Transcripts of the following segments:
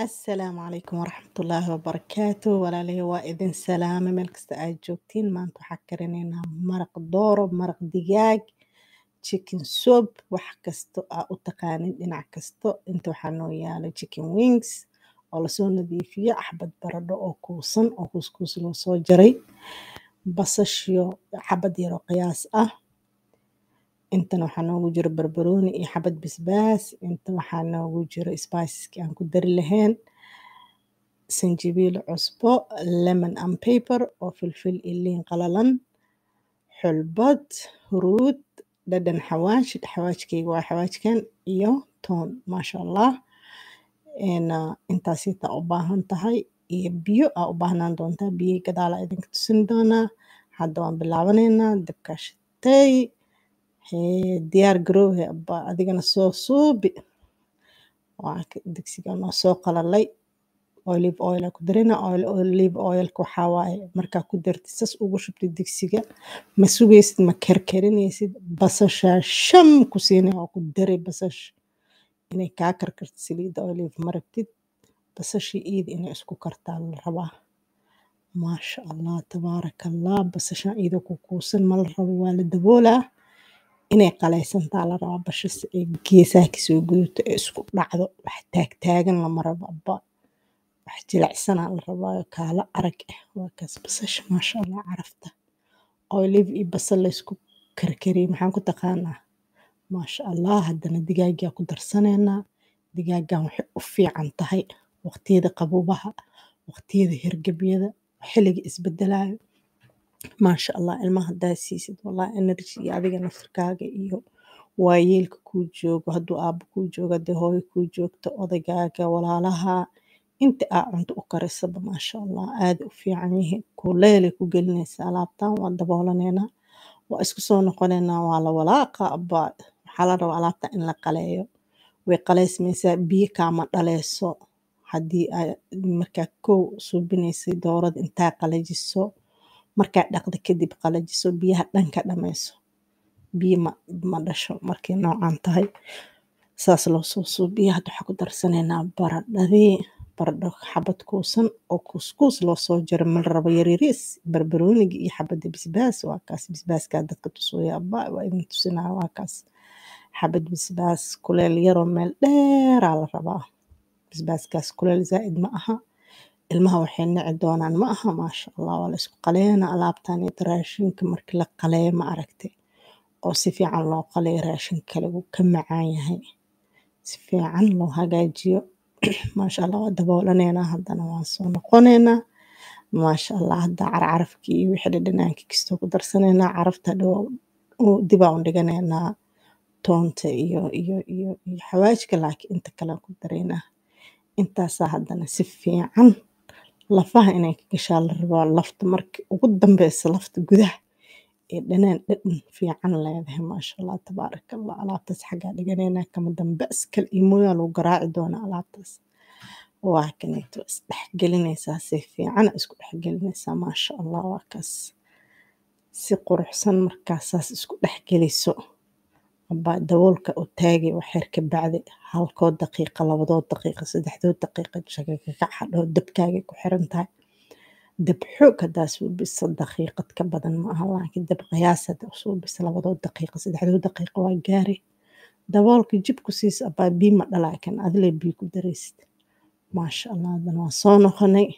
Asalaamu calaykum waraxmatullaahi wabarakaatu walaalahey waa idin salaame meel kasta aad joogtiin maanta waxaa karinaynaa maraq dooro maraq digaag chicken soup wax kasto aa u taqaanin dhinac kasto inta waxaa noo yaalo chicken wings oo lasoo nadiifiye xabad baradho oo kuusan oo kuuskuus loo soo jaray basashiyo xabad yaroo qiyaas ah intana waxaa noogu jiro barbarooni iyo xabad basbaas inta waxaa noogu jiro spiceski aan ku dari lahayn sanjabiil cusbo lemon and paper oo filfil iyo liin qalalan xulbad huruud dhadhan xawaash xawaashkayga waa xawaashkan iyo toon maasha allah intaas intaa u baahan tahay iyo biyo aa u baahnaan doontaa biyo gadaal aa idinka tusin doonaa hadda waan bilaabanaynaa dabkaa shitay diyaar garoowe abaa adigana soo suubi waa digsiga noo soo qalalay olive oil aa ku darina olive oilka waxaa waaye markaa ku dartid sas ugu shubtid digsiga ma sugaysid ma karkarinaysid basashaa sham ku siinay oo ku daray basash inay kaa karkarto saliidda olive ma rabtid basashii iida inay isku kartaa la rabaa maasha allah tabaaraka allah basashan iida ku kuusan ma la rabo waa la daboolaa inay qalaysantaa la rabaa basha si ay geesaha kasoo gudato ee isku dhacdo wax taagtaagan lama rabo abba wax jilicsanaa la rabaayo kaala arag ah waa kaas basasha maasha allah carafta olive iyo basal laysku karkariyey maxaan ku taqaanaa maasha allah haddana digaagaa ku darsanaynaa digaagan waxay u fiican tahay waqtiyada qabuubaha waqtiyada hergebyada xilliga isbedelaayo maasha allah ilmaha haddaa siisid wallahi energy iyo adiga naftirkaaga iyo waayeelka kuu joogo hadduu aabo kuu joogo haddii hooyo kuu joogto odagaaga walaalaha inta aa cunto u karisaba maasha allah aada u fiican yihiin kuleelay ku gelinaysa alaabtan waa daboolanaynaa waa isku soo noqonaynaa waa la walaaqa abaa waxaa la rabaa alaabta in la qaleeyo way qaleysmaysaa biyo kaama dhaleyso haddii aa markaa kow suubinaysay doorada intaa qalajiso markaa dhaqda kadib qalajiso biyaha dhanka dhameyso biyo ma, ma dhasho markay noocan tahay saas loo soo suubiya hadda waxaa ku darsanaynaa baradhadii baradho xabad kuusan oo kuuskuus loo soo jaro ma la rabo yaryariis barbarooniga iyo xabada basbaas waa kaas basbaaskaa dadka tusooya abba waa idin tusinaya waa kaas xabad basbaas kuleel yaroo meel dheeraa la rabaa basbaaskaas kuleel zaa'id ma aha ilmaha waxay nici doonaan ma aha maasha allah waa la isku qaleena alaabtan iyo raashinka markii la qaleeyo ma aragtay oo si fiican loo qaleeyo raashinka kale wuu ka macaan yahay si fiican loo hagaajiyo maasha allah waa daboolanaynaa haddana waan soo noqonaynaa maasha allah hadda carcarafkii iyo wixii dhadhanaankii kastoo ku darsanaynaa carafta dhow dibaa u dhiganaynaa toonta iyo iyo iyo iyo xawaajka laakiin inta kale aan ku daraynaa intaasaa haddana si fiican lafaha inay ka gashaa la rabaa lafta markii ugu dambeysa lafta gudaha ee dhanaan dhadhan fiican leedahay maasha allah tabaaraka allah alaabtaas xaggaa dhiganaynaa kama dambe iskal iyo mooyaa lagu garaaci doonaa alaabtaas waa kaneeto isdhexgelinaysaa si fiican isku dhexgelinaysaa maasha allah waa kaas si quruxsan markaasaas isku dhexgeliso abaa daboolka u taagay waxyar ka bacdi halkoo daqiiqa labadood daqiiqa saddexdood daqiiqa shakakac hadhow dabkaagay ku xiran tahay dab xoog haddaa suubisa daqiiqad ka badan ma aha laakiin dab qiyaas haddaa suubisa labadood daqiiqa saddexdood daqiiqa waa gaari daboolka jib ku siisa abaa bii ma dhalaakan adile bii ku daraysid maasha allah haddana waa soo noqonay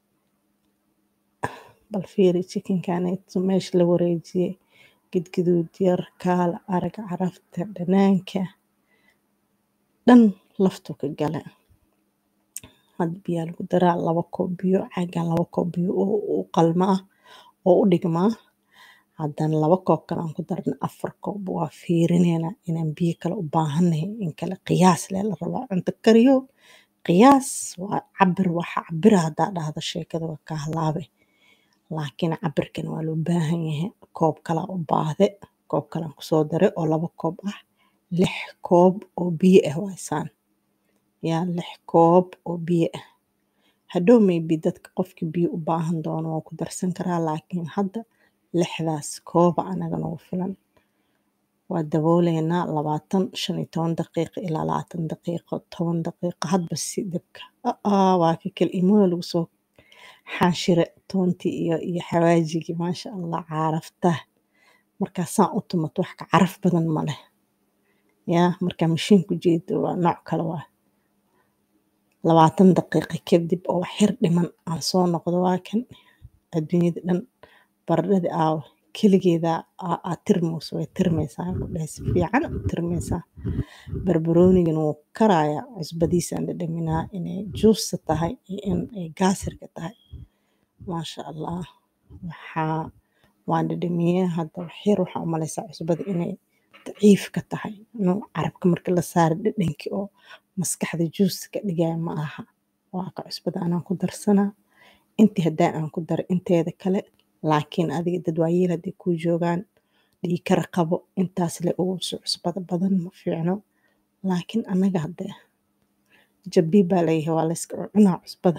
bal fiiri chickenkaneeto meesha la wareejiyey gidguduud yar kaala arag carafta dhanaanka dhan laftu ka gala hadda biyaa lagu daraa laba koob biyo caagan laba koob biyo u qalma ah oo u dhigmaa haddana laba koob kale aan ku darna afar koob waa fiirinaynaa inaan biyo kale u baahannahay in kale qiyaas lee la rabaa cunto kariyo qiyaas waa cabir waxa cabira haddaa dhahda sheekada waa kaa halaabe laakiin cabirkan waa loo baahan yahay koob kalaa u baahde koob kalaan kusoo daray oo laba koob ah lix koob oo biyo ah waaysaan yaa lix koob oo biyo ah hadhow maybe dadka qofki biyo u baahan doono waa ku darsan karaa laakiin hadda lixdaas kooba anaga nagu filan waa dabooleynaa labaatan shan iyo toban daqiiqo ilaa labaatan daqiiqo toban daqiiqo hadba si dabka aa waa ka kala imooda lagu soo xaanshire toontii iyo iyo xawaajigii maasha allah carafta markaa saan u tumato wax ka caraf badan ma leh yaa markaa mashiinku jeedo waa nooc kale waa labaatan daqiiqo kadib oo wax yar dhiman aan soo noqdo waa kan adduunyada dhan baradhada aaw keligeeda aa tirmayso way tirmaysaa ku dhahay si fiican u tirmaysaa barbaroonigana wuu karayaa cusbadiisaan dhadhaminaa inay juusta tahay iyo in ay gaasirka tahay maasha allah waxaa waan dhadhamiyey hadda wax yar waxaa u malaysaa cusbada inay daciif ka tahay inuu carabka marka la saaro dhadhankii oo maskaxda juusta ka dhigaya ma aha waa ka cusbada anaan ku darsanaa intii haddaa aan ku daro inteeda kale laakiin adiga dad waayeel hadday kuu joogaan dhiikar qabo intaas le ugu soo cusbada badan ma fiicno laakiin annaga hadde jabii baa layahay waa layska cunaa cusbada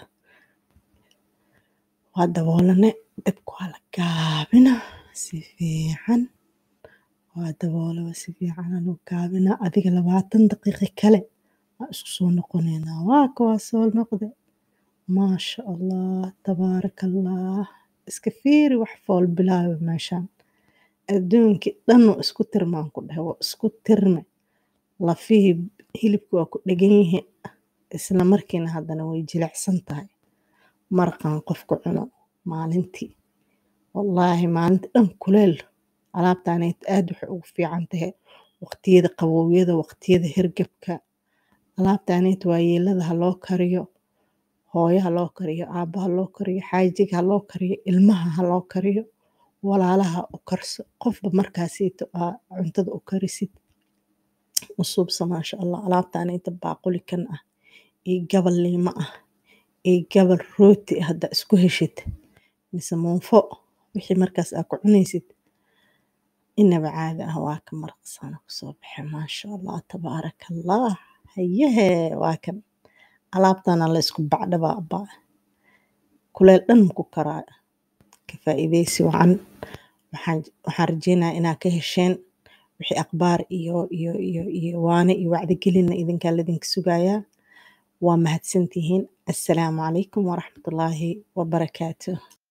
waa daboolane dabka waa la gaabinaa si fiican waa daboolaba si fiican loo gaabinaa adiga labaatan daqiiqo kale waa isku soo noqoneynaa waa ka waa soo noqde maasha allah tabaaraka allah iska fiiri wax fool bilaaba meeshaan adduunkii dhan waa isku tirmaan ku dhahay waa isku tirme lafihii hilibka waa ku dhegan yihiin isla markiina haddana way jilicsan tahay marqan qofku cuno maalintii wallaahi maalinta dhan kuleel alaabtaanayt aad waxay ugu fiican tahay waqtiyada qabowyada waqtiyada hergebka alaabtaanayt waayeelada ha loo kariyo hooyo ha loo kariyo aabba ha loo kariyo xaajiga ha loo kariyo ilmaha ha loo kariyo walaalaha u karso qofba markaasiito aa cuntada u karisid u suubsa maasha allah alaabtaanayta baaquli kan ah iyo gabal liimo ah iyo gabal rooti ah haddaa isku heshid mise muufo wixii markaas aa ku cunaysid inaba caadi ah waa ka maraqsana kusoo baxe maasha allah tabaaraka allah hayehe waa kan alaabtana la isku bacdhabaa abaa kuleel dhan maku karaa ka faa'iidaysi wacan waxaan waxaan rajeynayaa inaa ka hesheen wixii akhbaar iyo iyo iyo iyo waane iyo wacdigelinna idinkaa ladinka sugayaa waa mahadsantihiin assalaamu calaykum waraxmatullaahi wabarakaatuh